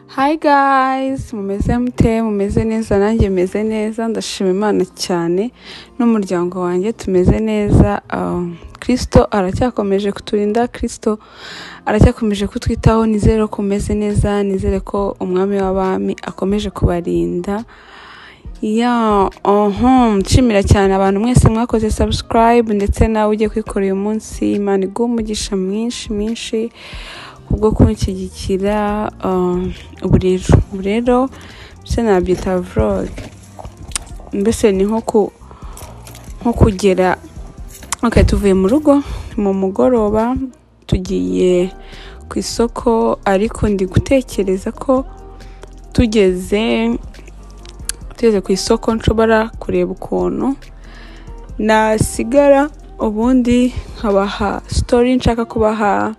Hi guys, mumeze mute, mumeze neza, nanjye meze neza, ndashima Imana cyane n'umuryango wanjye tumeze neza. Um, Kristo aracyakomeje kuturinda, Kristo aracyakomeje kutwitaho, nizere ko umeze neza, nizere ko umwami w'abami akomeje kubarinda. Ya, uhum, nshimira cyane abantu mwese mwakoze subscribe ndetse nawe ugiye kwikora uyu munsi, Imana iguhe umugisha mwinshi mwinshi kubwo kunshyigikira. Um, ubu rero, ubu rero mbese nabyita vlog, mbese ni nko ku- nko kugera okay, tuvuye mu rugo mu mugoroba tugiye ku isoko ariko ndi gutekereza ko tugeze tugeze ku isoko nshobora kureba ukuntu nasigara ubundi nkabaha sitori nshaka kubaha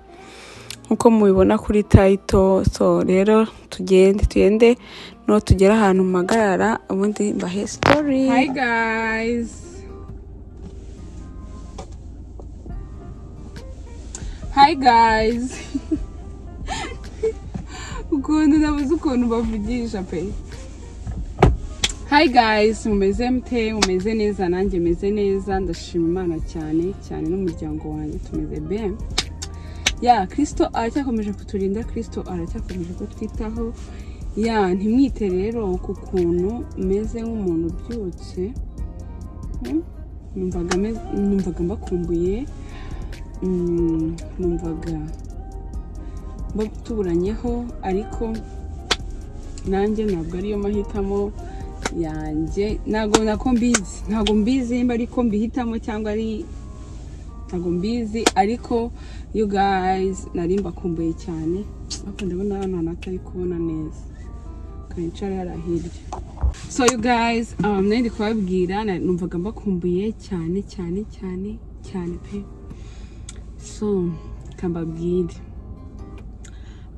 nkuko mubibona kuri tayito so rero tugende tugende n'uwo tugera ahantu mpagarara ubundi mbahe sitori Hi guys. Hi guys. ukuntu nabuze ukuntu bavugisha pe. Hi guys, mumeze mute, mumeze neza, nanjye meze neza, ndashima Imana cyane cyane n'umuryango wanjye tumeze bien. ya kirisito aracyakomeje kuturinda kirisito aracyakomeje kutwitaho ya ntimwite rero ku kuntu meze nk'umuntu ubyutse Hmm? numvaga me- numvaga mbakumbuye Mm, numvaga mba- tuburanyeho ariko nanjye ntabwo ariyo mahitamo yanjye ntabwo nako mbizi ntabwo mbizi nimba ariko mbihitamo cyangwa ari ntabwo mbizi ariko you guys nari mbakumbuye cyane ariko ndabona hano hantu atari kubona neza karicara hariya hirya so you guys um, nari ndi kubabwira na- numvaga mbakumbuye cyane cyane cyane cyane pe so kambabwire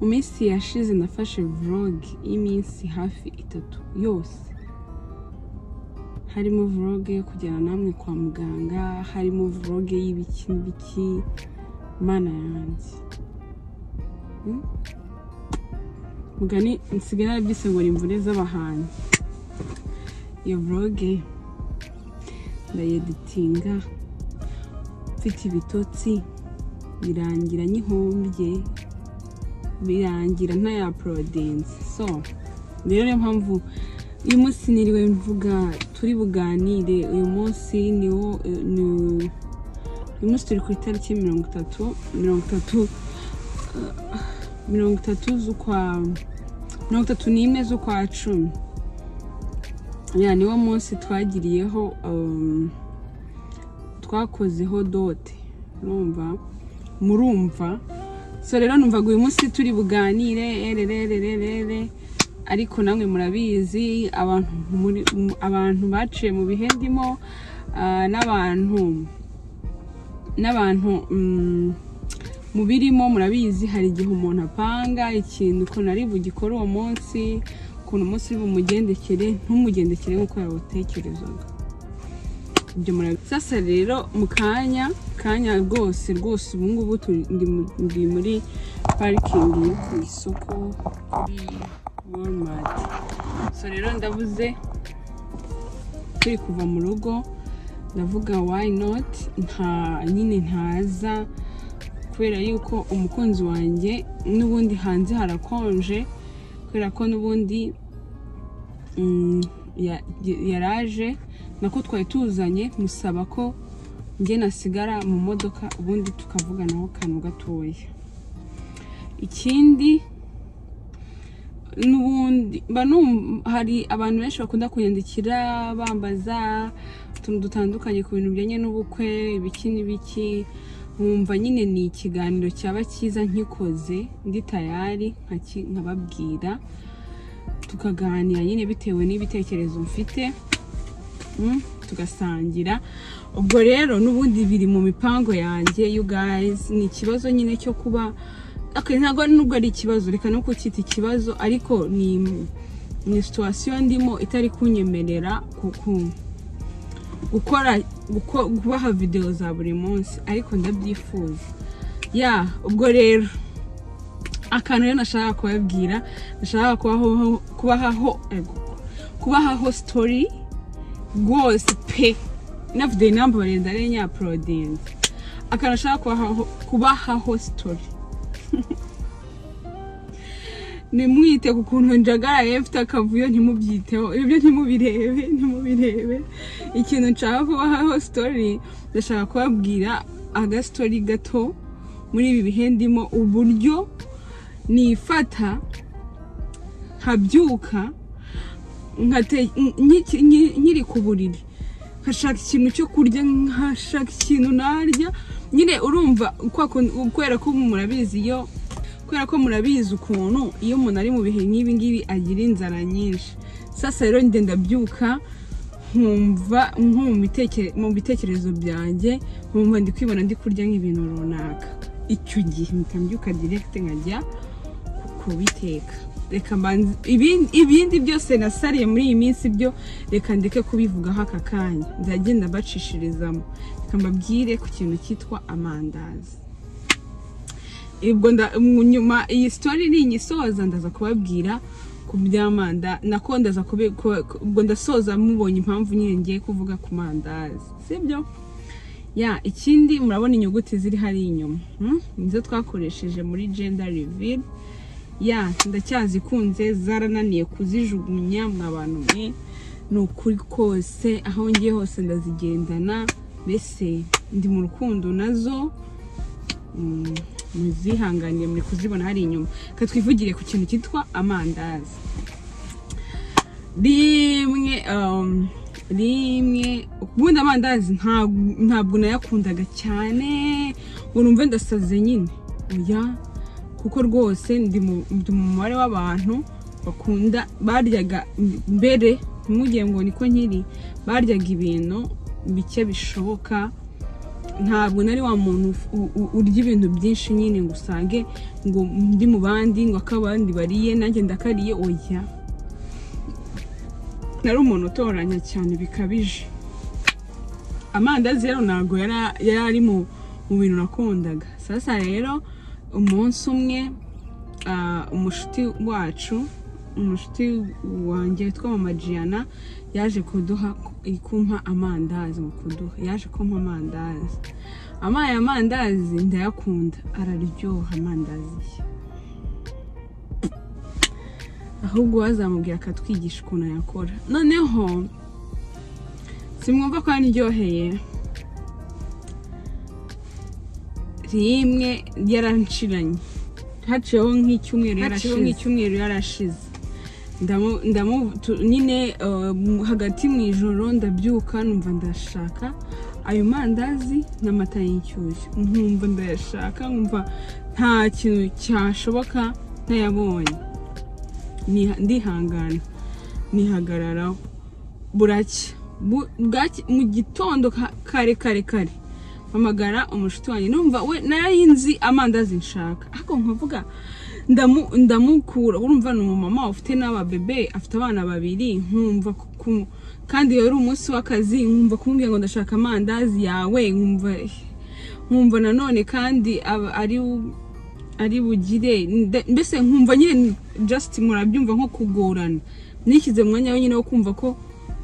mu minsi yashize nafashe vlog y'iminsi hafi itatu yose harimo vlog yo kujyana namwe kwa muganga harimo vlog y'ibiki n'ibiki mana yanjye Mm? mugani nsigaye narabyise ngo ni imvune z'abahanzi iyo vlog ndayeditinga mfite ibitotsi birangira nyihombye birangira ntayaporodinze so rero niyo mpamvu uyu munsi niriwe mvuga turi buganire uyu munsi niwo eh, ni- uyu munsi turi ku itariki mirongo itatu mirongo itatu eh, mirongo itatu z'ukwa mirongo itatu n'imwe z'ukwa cumi ya niwo munsi twagiriyeho um, twakozeho dote urumva murumva so rero numvaga uyu munsi turi buganire ererererere ariko namwe murabizi abantu muri- mu- abantu baciye mu bihe ndimo ah, n'abantu n'abantu mm, mu birimo murabizi hari igihe umuntu apanga ikintu ukuntu ari bugikore uwo munsi ukuntu umunsi uri bumugendekere ntumugendekere nk'uko yawutekerezaga ibyo murabizi sasa rero mu kanya kanya rwose rwose ubu ngubu turi- ndi mu- ndi muri parikingi yo ku isoko kuri walmart so rero ndavuze turi kuva mu rugo ndavuga why not nta nyine ntaza kubera yuko umukunzi wanjye n'ubundi hanze harakonje kubera ko n'ubundi mm, ya- yaraje nako twari tuzanye musaba ko njye nasigara mu modoka ubundi tukavuganaho kantu gatoya ikindi n'ubundi mba numva- hari abantu benshi bakunda kunyandikira bambaza utuntu dutandukanye ku bintu bijyanye n'ubukwe ibiki n'ibiki nkumva nyine ni ikiganiro cyaba cyiza nkikoze ndi tayari nkaki- nkababwira tukaganira nyine bitewe n'ibitekerezo mfite Mm, tugasangira ubwo rero n'ubundi biri mu mipango yanjye you guys ni ikibazo nyine cyo kuba okay, ntabwo nubwo ari ikibazo reka no kucyita ikibazo ariko ni ni situwasiyo ndimo itari kunyemerera ku- ku- gukora guko- kubaha videwo za buri munsi ariko ndabyifuza ya ubwo rero akantu rero nashaka kubabwira nashaka kubaho kubahaho ego, kubahaho sitori rwose pe navuze inamba barenza ari nyaporodinze akantu nashaka kubahaho kubahaho sitori nimwite ku kuntu njagaraye mfite akavuyo ntimubyiteho ibyo ntimubirebe ntimubirebe ikintu nshaka kubahaho sitori ndashaka kubabwira agasitori gato muri ibi bihe ndimo uburyo nifata nkabyuka nkate- nki- nki- nkiri ku buriri nkashaka ikintu cyo kurya nkashaka ikintu narya nyine urumva kwa kun- kubera ko murabizi iyo kubera ko murabizi ukuntu iyo umuntu ari mu bihe nk'ibi ngibi agira inzara nyinshi sasa rero ngenda mbyuka nkumva nko mu bitekere- mu bitekerezo byanjye nkumva ndi kwibona ndi kurya nk'ibintu runaka icyo gihe mpita mbyuka direkite nkajya ku- kubiteka reka mbanze ibindi ibindi byose nasariye muri iyi minsi byo reka ndeke kubivugaho aka kanya nzagenda bacishirizamo reka mbabwire ku kintu cyitwa amandazi ubwo nda- mu nyuma iyi sitori ninyisoza ndaza kubabwira ku by'amanda nako ndaza kube- ku- ku- ubwo ndasoza mubonye impamvu nyine ngiye kuvuga ku mandazi sibyo ya ikindi murabona inyuguti ziri hariya inyuma hmm? nizo twakoresheje muri gender reveal ya ndacyazikunze zarananiye kuzijugunya mwabantu mwe ni ukuri kose aho ngiye hose ndazigendana mbese ndi mu rukundo nazo Mm, muzihanganiye muri kuzibona hari inyuma reka twivugire ku kintu cyitwa amandazi rimwe um, rimwe ubundi amandazi nta- ntabwo nayakundaga cyane ngo numve ndasaze nyine oya kuko rwose ndi mu ndi mu mubare w'abantu bakunda baryaga mbere mugiye ngo niko nkiri baryaga ibintu bike bishoboka ntabwo nari wa muntu uf- u- u- urya ibintu byinshi nyine ngo usange ngo ndi mu bandi ngo ako abandi bariye nanjye ndakariye oya nari umuntu utoranya cyane bikabije amandazi rero ntabwo yara- yari ari mu mu bintu nakundaga sasa rero umunsi umwe ah, umushuti wacu umushuti wanjye witwa mama Gianna yaje kuduha kumpa amandazi mu kuduha yaje kumpa amandazi amaye amandazi ndayakunda araryoha amandazi ye ahubwo wazamubwira akatwigisha ukuntu yakora noneho simwumva ko yaryoheye rimwe yaranshiranye haciyeho nk'icyumweru Haciyeho yarashize nk'icyumweru yarashize Ndamu- ndamu tu- nyine uh, mu- hagati mu ijoro ndabyuka numva ndashaka ayo mandazi n'amata y'inshyushyu nkumva ndayashaka nkumva nta kintu cyashoboka ntayabonye Niha- ndihangana nihagararaho buracya Bu- bwacya- mu gitondo ka- kare kare kare mpamagara umushuti wanjye numva we nayinzi amandazi nshaka ariko nkavuga ndamu- ndamukura urumva ni umumama ufite n'ababebe afite abana babiri nkumva ku- ku- kandi yari umunsi w'akazi nkumva kumubwira ngo ndashaka amandazi yawe nkumva nkumva nanone kandi aba- ari u- ari bugire nde- mbese nkumva nyine just murabyumva nko kugorana nishyize mu mwanya wenyine wo kumva ko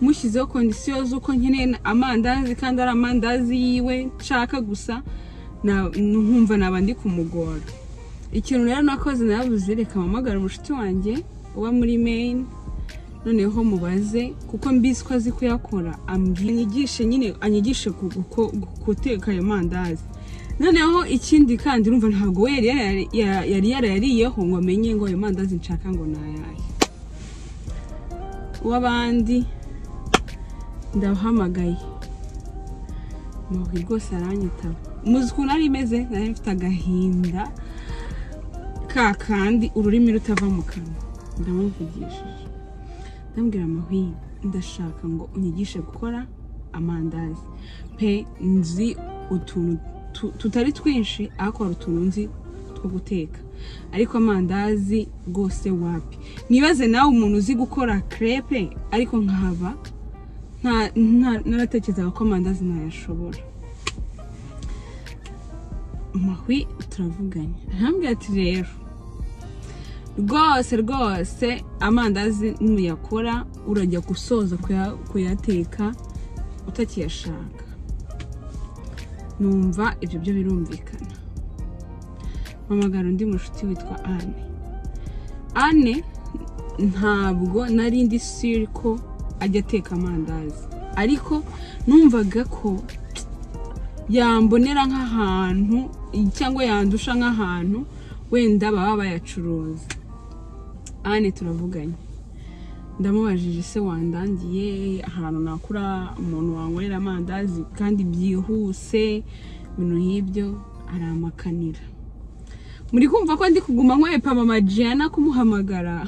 mushyizeho kondisiyo z'uko nkeneye amandazi kandi ari amandazi yiwe nshaka gusa na- nkumva naba ndi kumugora ikintu rero nakoze nabuze reka mpamagara umushuti wanjye uba muri maine noneho mubaze kuko mbizi ko azi kuyakora ambwira anyigishe nyine anyigishe ku- ku- guteka ayo mandazi noneho ikindi kandi urumva ntabwo we yari yara- ya- yari yarayariyeho ngo amenye ngo ayo mandazi nshaka ngo ni ayahe uw'abandi ndahamagaye mubwi rwose aranyitaba muzi ukuntu ari imeze nari mfite agahinda ka kandi ururimi rutava mu kanwa ndamuvugishije ndambwira amahwinga ndashaka ngo unyigishe gukora amandazi pe nzi utuntu tu- tutari twinshi ariko hari utuntu nzi two guteka ariko amandazi rwose wapi mwibaze nawe umuntu uzi gukora crepe ariko nkahaba nta- nta- naratekerezaga ko amandazi ntayashobora amahwi turavuganye arambwira ati rero rwose rwose amandazi nuyakora urajya gusoza kuya- kuyateka utakiyashaka numva ibyo byo birumvikana mpamagara undi mushuti witwa anne anne ntabwo nari ndi siri ko ajya ateka amandazi ariko numvaga ko yambonera nk'ahantu cyangwa yandusha nk'ahantu wenda baba bayacuruza ane turavuganye ndamubajije se wandangiye ahantu nakura umuntu wanywera amandazi kandi byihuse ibintu nk'ibyo aramakanira muri kumva ko ndi kuguma nkwepa mama Gianna kumuhamagara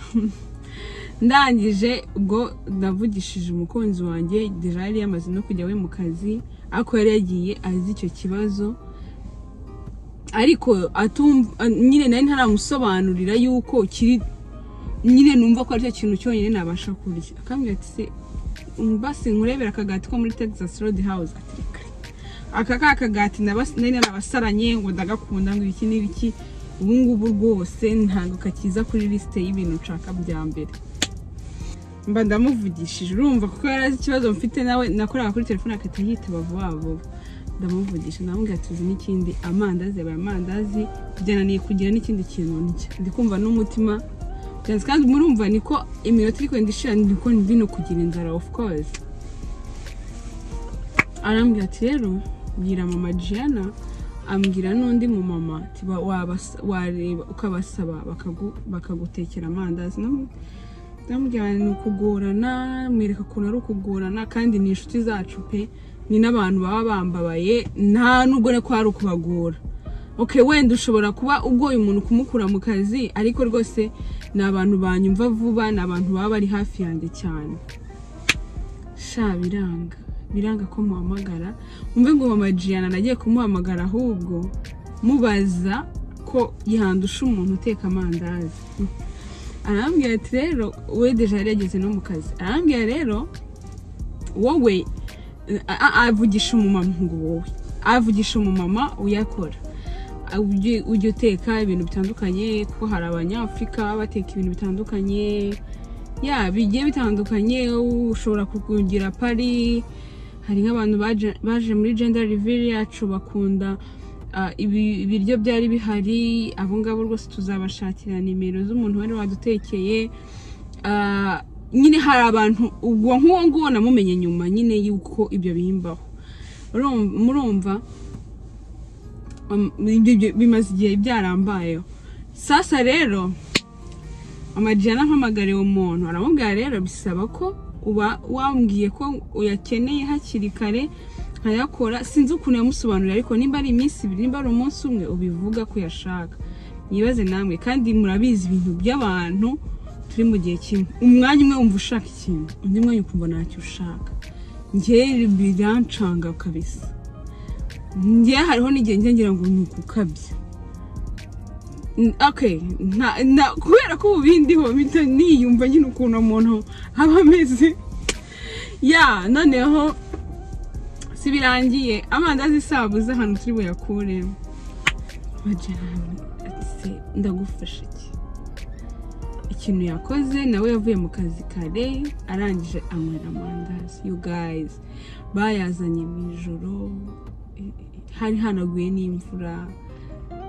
ndangije ubwo ndavugishije umukunzi wanjye deja yari yamaze no kujya we mu kazi ariko yari yagiye azi icyo kibazo ariko atumva nyine nari ntaramusobanurira yuko kiri nyine numva ko aricyo kintu cyonyine nabasha kurya akambwira ati se basi nkurebera akagati ko muri texas road house ati reka aka ka kagati nabas- nari narabasaranye ngo ndagakunda ngo ibiki n'ibiki ubu ngubu rwose ntabwo kakiza kuri lisite y'ibintu nshaka bya mbere mba ndamuvugishije urumva kuko yari azi ikibazo mfite nawe nakoraga kuri telefone agahita yitaba vuba vuba ndamuvugisha ndamubwira ati uzi n'ikindi amandazi yabaye amandazi byananiye kugira n'ikindi kintu ndya ndi kumva n'umutima byanze kandi murumva niko iminota iri kugenda ishira niko ndi no kugira inzara of course arambwira ati rero bwira mama Gianna ambwira n'undi mu mama ati ba- wabas- wareba ukabasaba bakagu- bakagutekera amandazi Ndamu- ndamubwira nti ni ukugorana mwereka ukuntu ari ukugorana kandi ni inshuti zacu pe ni n'abantu baba bambabaye nta nubwo ko ari ukubagora ok wenda ushobora kuba ugoye umuntu kumukura mu kazi ariko rwose ni abantu banyumva vuba ni abantu baba bari hafi yanjye cyane sha biranga biranga ko muhamagara umve ngo mama Gianna nagiye kumuhamagara ahubwo mubaza ko yandusha umuntu uteka amandazi arambwira ati rero we deja yari yageze no mu kazi arambwira rero wowe a- a- avugisha umumama ngo wowe avugisha umumama uyakora ujye ujye uteka ibintu bitandukanye kuko hari abanyafurika baba bateka ibintu bitandukanye ya bigiye bitandukanye ushobora kugira pari hari nk'abantu baje- baje muri gender reveal yacu bakunda ah, ibi- ibiryo byari bihari abo ngabo rwose tuzabashakira nimero z'umuntu wari wadutekeye Ah, nyine hari abantu ubwo nk'uwo nguwo namumenye nyuma nyine yuko ibyo bimbaho Urumva- murumva um, ibyo- ibyo bimaze igihe byarambayeho sasa rero amajyana ampamagara uwo muntu aramubwira rero bisaba ko uba wambwiye ko uyakeneye hakiri kare nkayakora sinzi ukuntu yamusobanurira ariko nimba ari iminsi ibiri nimba ari umunsi umwe ubivuga ko uyashaka mwibaze namwe kandi murabizi ibintu by'abantu turi mu gihe kimwe umwanya umwe wumva ushaka ikintu undi mwanya ukumva ntacyo ushaka njyewe birancanga kabisa njyewe hariho n'igihe njye ngira ngo ni ukukabya N- okay nta nta- kubera ko ubu bindiho mpita niyumva nyine ukuntu umuntu aba ameze ya noneho si birangiye amandazi isabuze ahantu turi buyakure bajyana ati se ndagufasha iki ikintu yakoze nawe yavuye mu kazi kare arangije anywera amandazi you guys bayazanye mu ijoro eh, eh, hari hanaguye n'imvura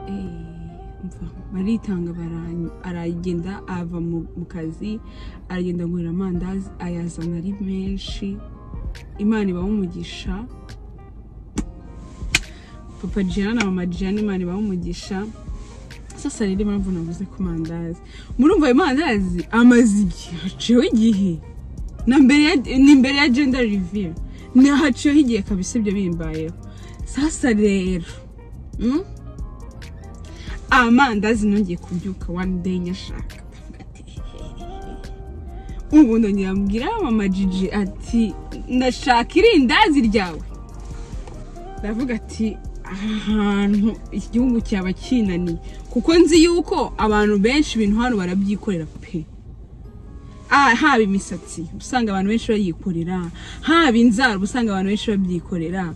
eh, umva, baritanga barany- aragenda ava mu mu kazi aragenda anywera amandazi ayazana ari menshi imana ibawumugisha papa Gianna na mama Gianna imana ibawumugisha sasa rero impamvu navuze ku mandazi murumva ayo mandazi amaze igihe haciyeho igihe na mbere ya, ni mbere ya gender reveal ni haciyeho igihe kabisa ibyo bimbayeho sasa rero mm? amandazi nongeye kubyuka one day nyashaka ubu ndongera mbwira mama Gigi ati ndashaka irindazi ryawe ndavuga ati aha hantu iki gihugu cyaba kinaniye kuko nzi yuko abantu benshi ibintu hano barabyikorera pe Ah, haba imisatsi uba usanga abantu benshi bayikorera haba inzara uba usanga abantu benshi babyikorera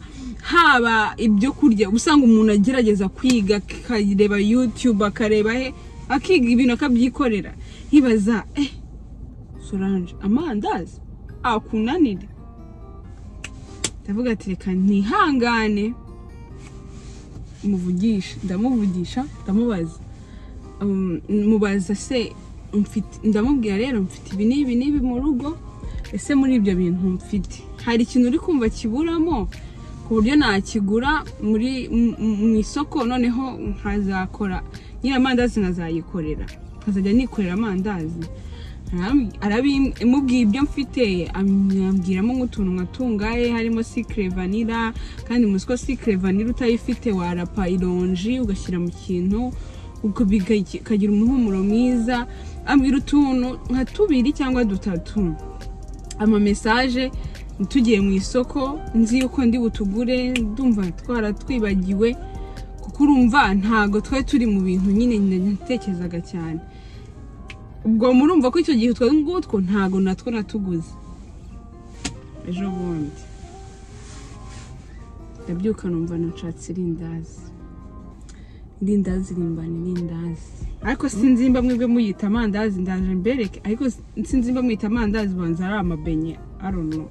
haba ibyo kurya uba usanga umuntu agerageza kwiga akareba yutube akareba he akiga ibintu akabyikorera yibaza eh solange amandazi akunanire ndavuga ati reka ntihangane muvugisha ndamuvugisha ndamubaza Um, mubaza se mfite- ndamubwira rero mfite ibi n'ibi n'ibi mu rugo ese muri ibyo bintu mfite hari ikintu uri kumva kiburamo ku buryo nakigura muri m- m- mu isoko noneho nkazakora nyiri amandazi nkazayikorera nkazajya nikorera amandazi Arabi- arabi- mubwiye ibyo mfite ambwiramo nk'utuntu nka tungahe harimo sikire vanira kandi muzi ko sikire vanira utayifite warapa ironji ugashyira mu kintu ubwo bigaki- bikagira umuhumuro mwiza ambwira utuntu nka tubiri cyangwa dutatu ama mesaje tugiye mu isoko nzi yuko ndi butugure ndumva twaratwibagiwe kuko urumva ntago twari turi mu bintu nyine natekerezaga cyane ubwo murumva ko icyo gihe utwo ngutwo ntago natwo natuguze ejo bundi ndabyuka numva nashatse irindazi irindazi rimbana irindazi ariko sinzimba mwebwe muyita amandazi ndaje mbereke ariko sinzimba muyita amandazi banza ari amabenye arono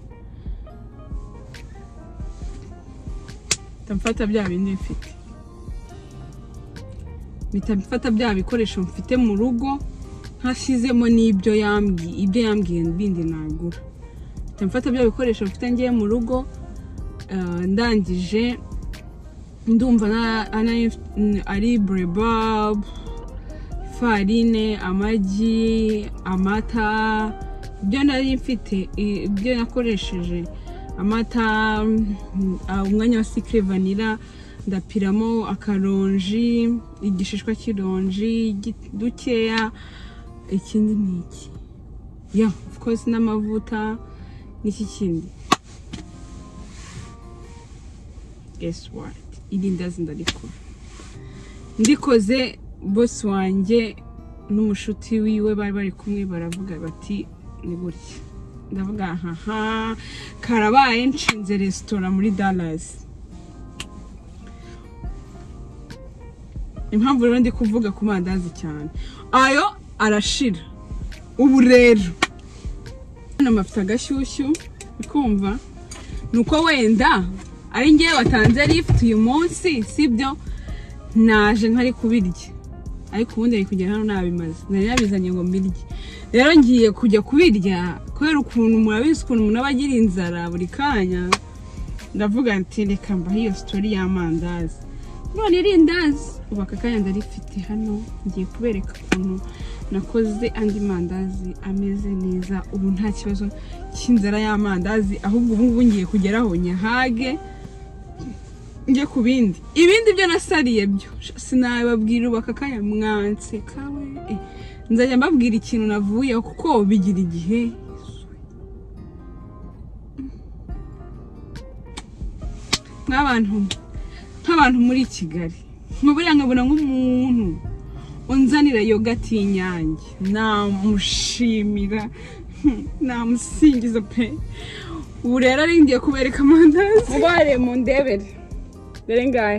mfata bya bindi mfite mpita mfata bya bikoresho mfite mu rugo ntashyizemo n'ibyo yambwiye ibyo yambwiye bindi nagura mpita mfata bya bikoresho mfite ngiye mu rugo eh, ndangije ndumva na- ana- ari bureba farine amagi amata ibyo nari mfite i- ibyo nakoresheje amata mm, ah, umwanya wa sikire vanira ndapiramo akaronji igishishwa cy'ironji gi- dukeya ikindi ni iki ya of course n'amavuta n'iki kindi guess what irindazi ndarikora ndikoze bosi wanjye n'umushuti wiwe bari bari kumwe baravuga bati ni gutya ndavuga haha karabaye nshinze resitora muri Dallas impamvu rero ndi kuvuga ku mandazi cyane ayo arashira ubu rero hano mafite agashyushyu ukumva ni uko wenda ari ngewe watanze lift uyu munsi sibyo naje nkari kubirya ariko ubundi ari kugera hano nabimaze nari nabizanye ngo mbirye rero ngiye kujya kubirya kubera ukuntu murabizi ukuntu umuntu aba agira inzara buri kanya ndavuga nti reka mbahe iyo sitori y'amandazi none irindazi ubu aka kanya ndarifite hano ngiye kubereka ukuntu nakoze andi mandazi ameze neza ubu nta kibazo cy'inzara y'amandazi ahubwo ubu ngubu ngiye kugeraho nyahage njye ku bindi ibindi byo nasariye byo sinababwira ubu aka kanya mwanseka we Eh, nzajya mbabwira ikintu navuyeho kuko bigira igihe nk'abantu nk'abantu muri kigali nkaburiya nkabona nk'umuntu unzanira yogati y'inyange namushimira hmm, namusingiza pe ubu rero ari ngiye kubereka amandazi mubare mu ndebere dore ngahe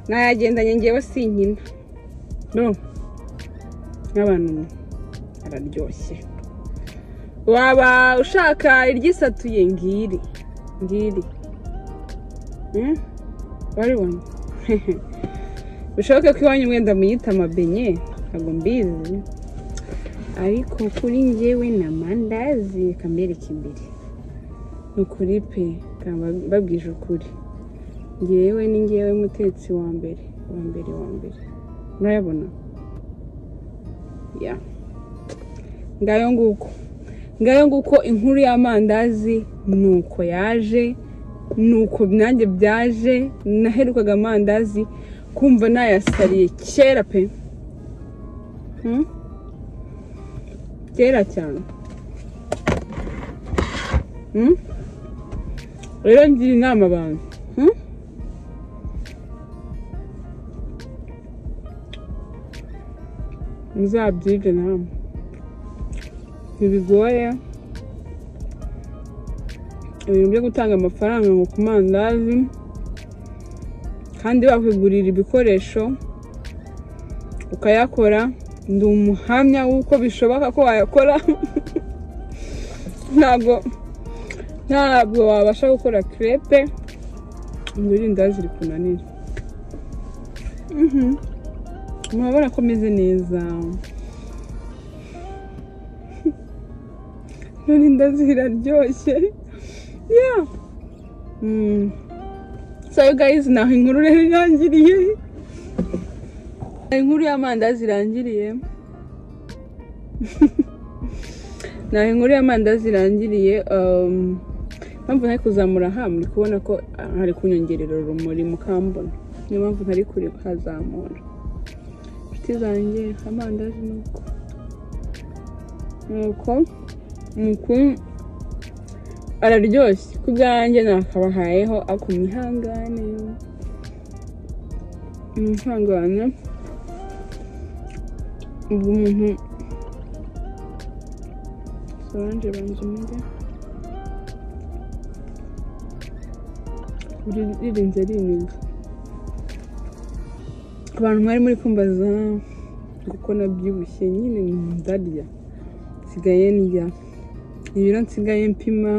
nayagendanye ngewe sinkina no nk'abantu araryoshye waba ushaka iryisatuye ngiri ngiri Hmm? waribona bishoboke ko iwanyu wenda muyita amabenye ntabwo mbizi ariko kuri njyewe ni amandazi kambereka imbere ni ukuri pe kamba mbabwije ukuri ngewe ni ngewe mutetsi wa mbere wa mbere wa mbere murayabona ya ngayo nguko ngayo nguko inkuru y'amandazi ni uko yaje ni uko nanjye byaje naherukaga amandazi kumva nayasariye kera pe Hmm? kera cyane Hmm? rero ngira inama abantu Hmm? muzabyige namwe ntibigoye ibintu byo gutanga amafaranga ngo ku mandazi kandi bakwigurira ibikoresho ukayakora ndi umuhamya w'uko bishoboka ko wayakora ntabwo ntabwo wabasha gukora crepe ngo irindazi rikunanire Mhm. murabona ko meze neza none indazi ziraryoshye yeah mm. so you guys naho inkuru rero irangiriye inkuru y'amandazi irangiriye naho inkuru y'amandazi irangiriye um, mpamvu ntari kuzamura aha muri kubona ko ah, hari kunyongerera urumuri mukambona niyo mpamvu ntari kure kazamura inshuti zanjye amandazi ni uko nuko nuko araryoshye ku bwanjye nakabahayeho ako mihangane imihangane ubwo umuntu solange banzumire uri- ririnze riniga abantu mwari muri kumbaza kuko nabyibushye nyine ndarya nsigaye ndya ibiro nsigaye mpima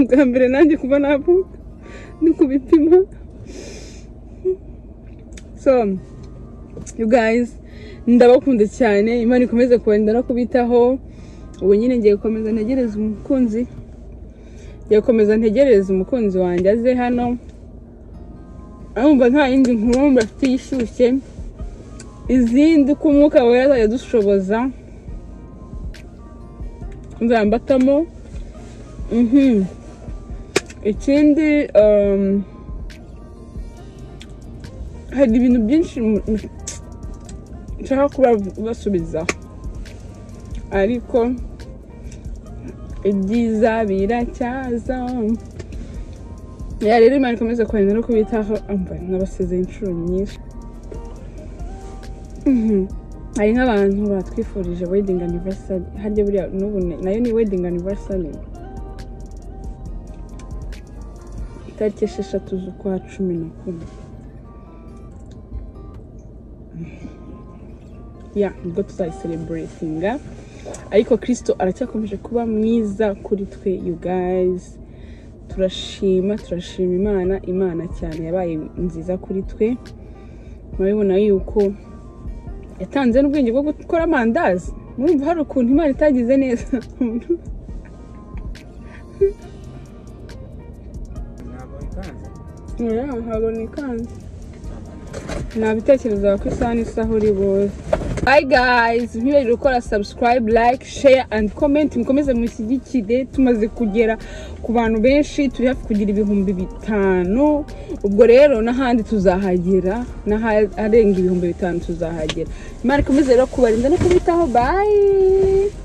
bwa mbere nanjye kuva navuka ni kubipima so you guys ndabakunda cyane imana ikomeze kubarinda no kubitaho ubu nyine ngiye gukomeza ntegereza umukunzi ngiye gukomeza ntegereza umukunzi wanjye aze hano arumva nta yindi nkuru mba afite yishyushye izindi uko umwuka wera azajya adushoboza nzambatamo Mhm. ikindi um, hari ibintu byinshi mu- mu- nshaka kubasubizaho ariko ibyiza biracyaza ya rero imana ikomeze kurinda no kubitaho amva nabasezeye inshuro nyinshi Mhm. hari nk'abantu batwifurije wedding anniversary harya buriya n'ubu ni- nayo ni wedding anniversary itariki esheshatu z'ukwa cumi na kumwe ya nibwo tuzayiseleburetinga ariko kirisito aracyakomeje kuba mwiza kuri twe you guys turashima turashima imana imana cyane yabaye nziza kuri twe murabibona yuko yatanze n'ubwenge bwo gukora amandazi murumva hari ukuntu imana itagize neza ntabwo bikanze Yeah, habona ikanzu nta bitekerezo ku isaha n'isaha uri buze hi guys ntibibagirwe gukora subscribe like share and comment mukomeze mushyigikire tumaze kugera ku bantu benshi turi hafi kugira ibihumbi bitanu ubwo rero n'ahandi tuzahagera n'aharenga ibihumbi bitanu tuzahagera imana ikomeze rero kubarinda no kubitaho bye